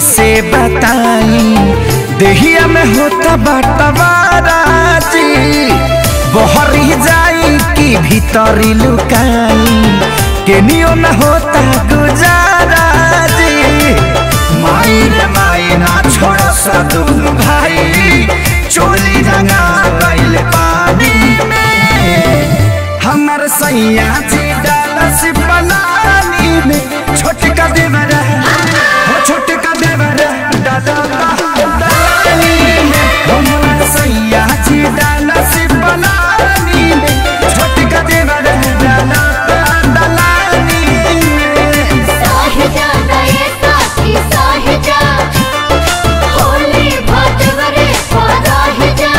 कैसे बताई देहिया में होता बटवाराजी बहरी जाई कि भीतरी लुकाई केनियो न होता गुजाराजी माई रे माई ना छोड़ सा दुनु भाई चोली रंगा गइल पानी में हमर सैया जी डालस पलानी में छोटका देवर हो छोटका देवर दादा दलानी में हमर सैया जी डालस पलानी में छोटका देवर दादा दलानी में साहिजा नए साथी साहिजा होली भटवरे पराहिजा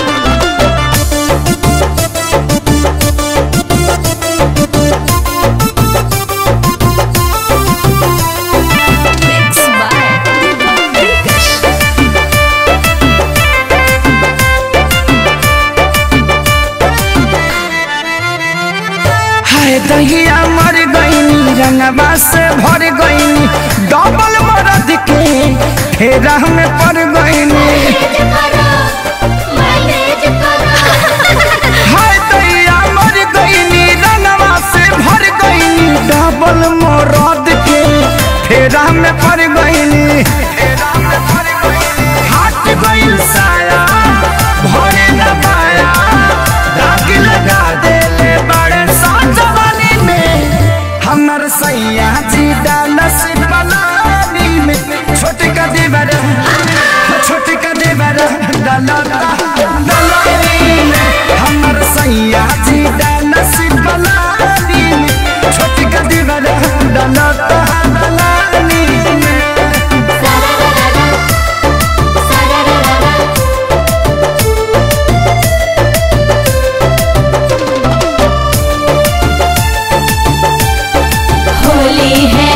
हाय दहिया मर गईनी रंगवा से भर गईनी डबल मरद के फेरा में पड़ गईनी मैनेज करो मैनेज करो हाय दहिया मर गईनी रंगवा से भर गईनी डबल मरद के फेरा में पड़ गईनी हट गईल साया भरे न पाया दाग लगा देले बड़े साजवानी में हमर सैया जी डालस पलानी में छोटका देवर छोटका देवर डालता दलानी में हमर सैया जी डालस पलानी में छोटका देवर डालता दलानी में सररररा सररररा होली है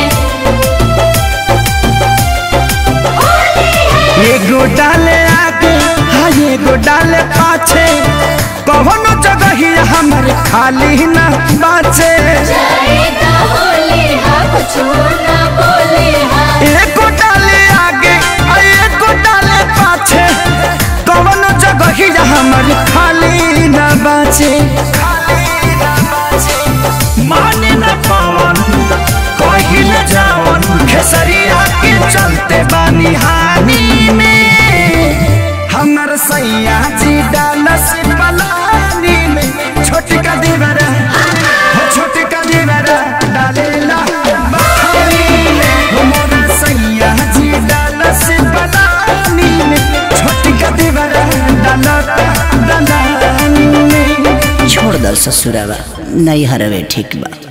होली है एगो डाले आगे हाँ एगो डाले पाछे कौनो जगह ही हमर खाली न बाचे जाएगा होली हा कुछ ना बोले हा एगो डाले आगे आ एगो डाले पाछे कौनो जगह ही हमर खाली न बाचे माने न पावन कही न जावन खेसरिया के चलते बानी हानि में हमर सैया जी डालस पलानी में छोटका देवर हो छोटका देवर डालेला बखानी में हमर सैया जी डालस पलानी में छोटका देवर डालता दलानी में छोड़ दल ससुरावा नहीं हरवे ठीक बा